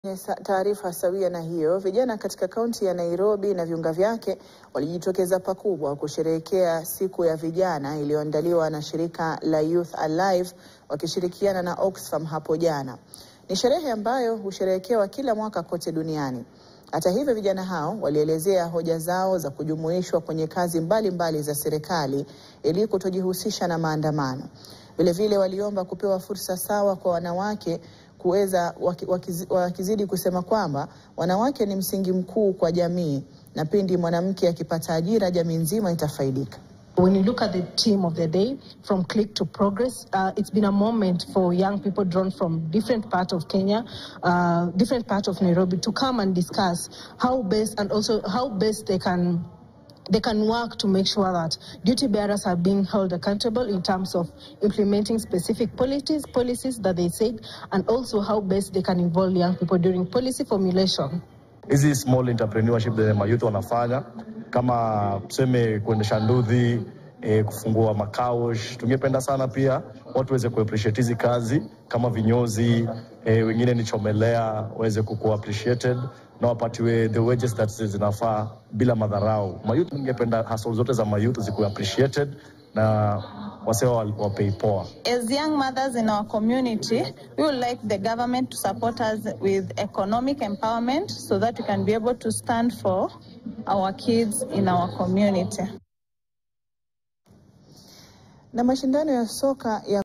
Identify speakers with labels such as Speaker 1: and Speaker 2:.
Speaker 1: Kwenye sa- taarifa sawia na hiyo, vijana katika kaunti ya Nairobi na viunga vyake walijitokeza pakubwa kusherehekea siku ya vijana iliyoandaliwa na shirika la Youth Alive wakishirikiana na Oxfam hapo jana. Ni sherehe ambayo husherehekewa kila mwaka kote duniani. Hata hivyo, vijana hao walielezea hoja zao za kujumuishwa kwenye kazi mbalimbali mbali za serikali ili kutojihusisha na maandamano. Vilevile waliomba kupewa fursa sawa kwa wanawake kuweza waki- wakizi- wakizidi kusema kwamba wanawake ni msingi mkuu kwa jamii na pindi mwanamke akipata ajira jamii nzima itafaidika.
Speaker 2: When you look at the theme of the day, from click to progress, uh, it's been a moment for young people drawn from different parts of Kenya, uh, different parts of Nairobi, to come and discuss how best and also how best they can they can work to make sure that duty bearers are being held accountable in terms of implementing specific policies, policies that they said, and also how best they can involve young people during policy formulation.
Speaker 3: hizi small entrepreneurship zenye mayouth wanafanya kama tuseme kuendesha ndudhi e, kufungua makaush. Tungependa sana pia watu waweze kuappreciate hizi kazi kama vinyozi e, wengine ni chomelea waweze kuku appreciated na wapatiwe the wages that zinafaa bila madharau. Mayouth, tungependa hustle zote za mayouth zikuwe appreciated na wasewa wapei poa.
Speaker 4: As young mothers in our community, we would like the government to support us with economic empowerment so that we can be able to stand for our kids in our community.
Speaker 1: Na mashindano ya soka ya